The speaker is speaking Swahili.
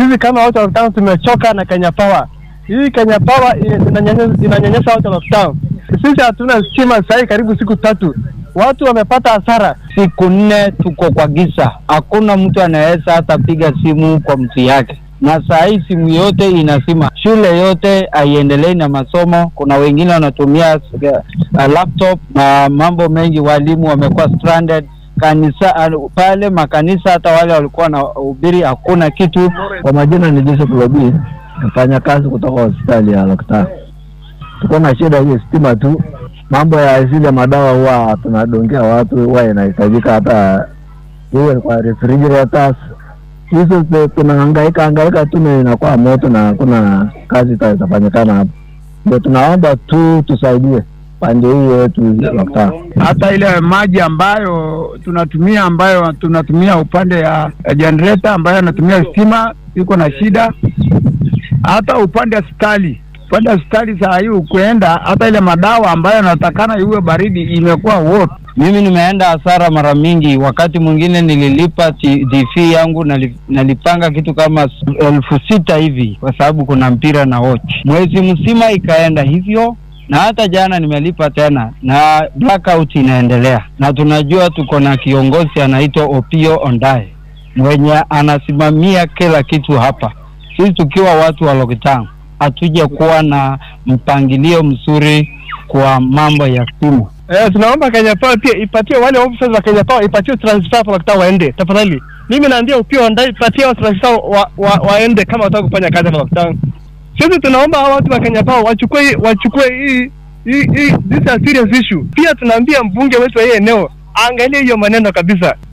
Sisi kama watu wa Locktown tumechoka na Kenya Power. Hii Kenya Power inanyanyasa inanyanyasa watu wa Locktown. Sisi hatuna stima sahii karibu siku tatu, watu wamepata hasara. Siku nne tuko kwa giza, hakuna mtu anaweza hata piga simu kwa mtu yake, na saa hii simu yote inasima, shule yote haiendelei na masomo. Kuna wengine wanatumia uh, laptop na mambo mengi, walimu wamekuwa stranded kanisa uh, pale makanisa, hata wale walikuwa wanahubiri hakuna kitu. Kwa majina ni Joseph Lobi, nafanya kazi kutoka hospitali ya Locktown. Tuko na shida hiyo stima tu, mambo ya zile madawa huwa tunadongea watu, huwa inahitajika hata iwe kwa refrigerators hizo, tunahangaika hangaika tu na inakuwa moto na hakuna kazi itafanyikana hapo. Ndio tunaomba tu tusaidie pande hii yetu Locktown. hata ile maji ambayo tunatumia ambayo tunatumia upande ya, ya generator ambayo anatumia stima iko na shida. Hata upande wa hospitali upande wa hospitali saa hii ukuenda, hata ile madawa ambayo anatakana iwe baridi imekuwa wote. Mimi nimeenda hasara mara mingi. Wakati mwingine nililipa TV yangu nali, nalipanga kitu kama elfu sita hivi, kwa sababu kuna mpira na watch. Mwezi mzima ikaenda hivyo na hata jana nimelipa tena, na blackout inaendelea, na tunajua tuko na kiongozi anaitwa Opio Ondae mwenye anasimamia kila kitu hapa. Sisi tukiwa watu wa Locktown hatuja kuwa na mpangilio mzuri kwa mambo ya simu. Eh, tunaomba Kenya Power pia ipatie wale officers wa Kenya Power ipatie transfer kwa Locktown waende tafadhali. Mimi naambia upio ndai ipatie wa transfer wa, wa, waende kama wataka kufanya kazi hapa Locktown. Sisi tunaomba hawa watu wa Kenya Power wachukue wachukue hii hii hii this is a serious issue. Pia tunaambia mbunge wetu wa hii eneo aangalie hiyo maneno kabisa.